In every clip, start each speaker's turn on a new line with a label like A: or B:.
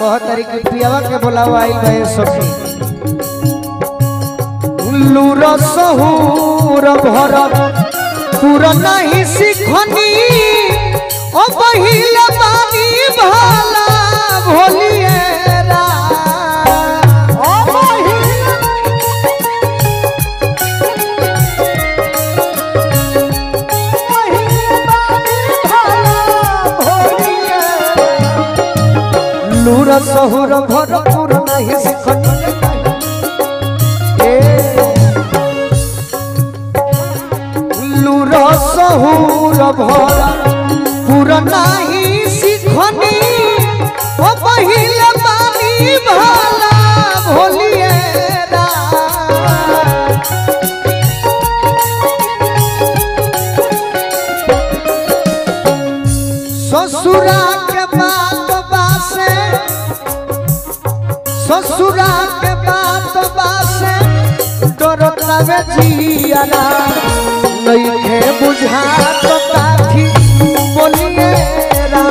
A: कह तारी के पियावा के बोलावा आई गए सखी लूर सहूर भर पूर नहीं सिखनी ओ बहिला बानी भाला भोलिए रा
B: ओ महिला महिला भाला भोलिए
A: लूर सहूर भर पूर नहीं सिखनी ए लूर सहूर भर पूर नहीं सिखनी ओ बहिला बानी भाला भोलिए रा ससुरा के बात बासे ससुरा के बात बासे डरतावे जियारा नइखे बुझात काठी बोलिए रा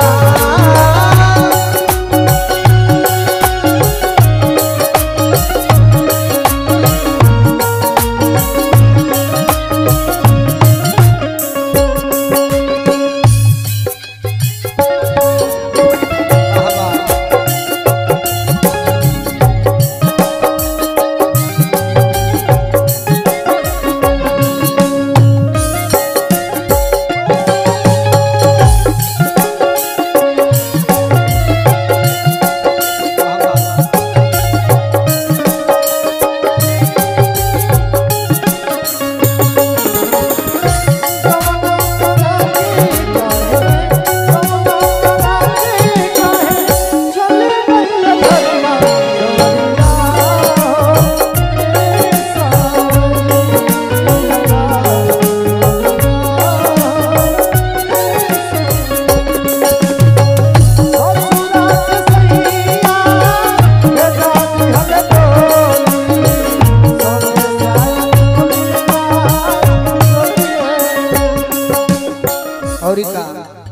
A: और का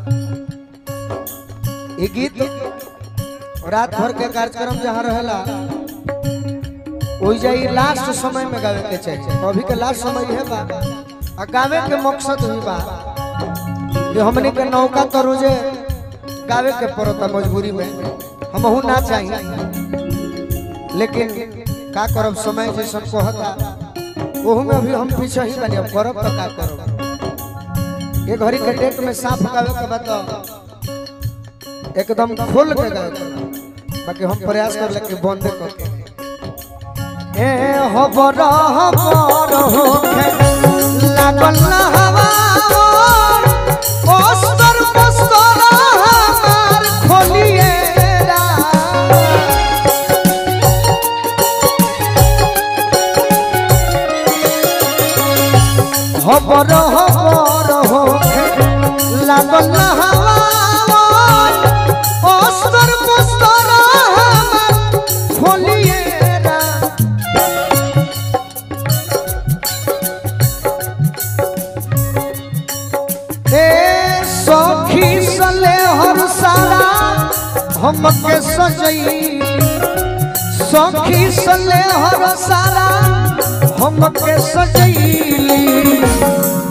A: ये गीत रात भर के कार्यक्रम जहाँ रहेला ओइ जाई लास्ट समय में गावे के चाहिए अभी के लास्ट समय है बा आ गावे के मकसद हुई बा कि हमनी के नौका तो रोजे गावे के पड़ता मजबूरी में हम हूं ना चाहिए लेकिन का करब समय जैसन कहता ओहू में अभी हम पीछे ही बने अब करब तो का करब ये घड़ी के डेट में साफ गावे के बता एकदम खोल के गावे के बा। बाकी हम प्रयास कर ले कि बंद कर के ए हबर हबर होके लागल ना हवा ओस्तर मस्तर हमार खोलिए रा हबर हबर होके लागल ना हवा अस्तर पुस्तर हमार खोलिए रा ए सखी सले हर सारा हमके सजई सखी सले हर सारा हमके सजैली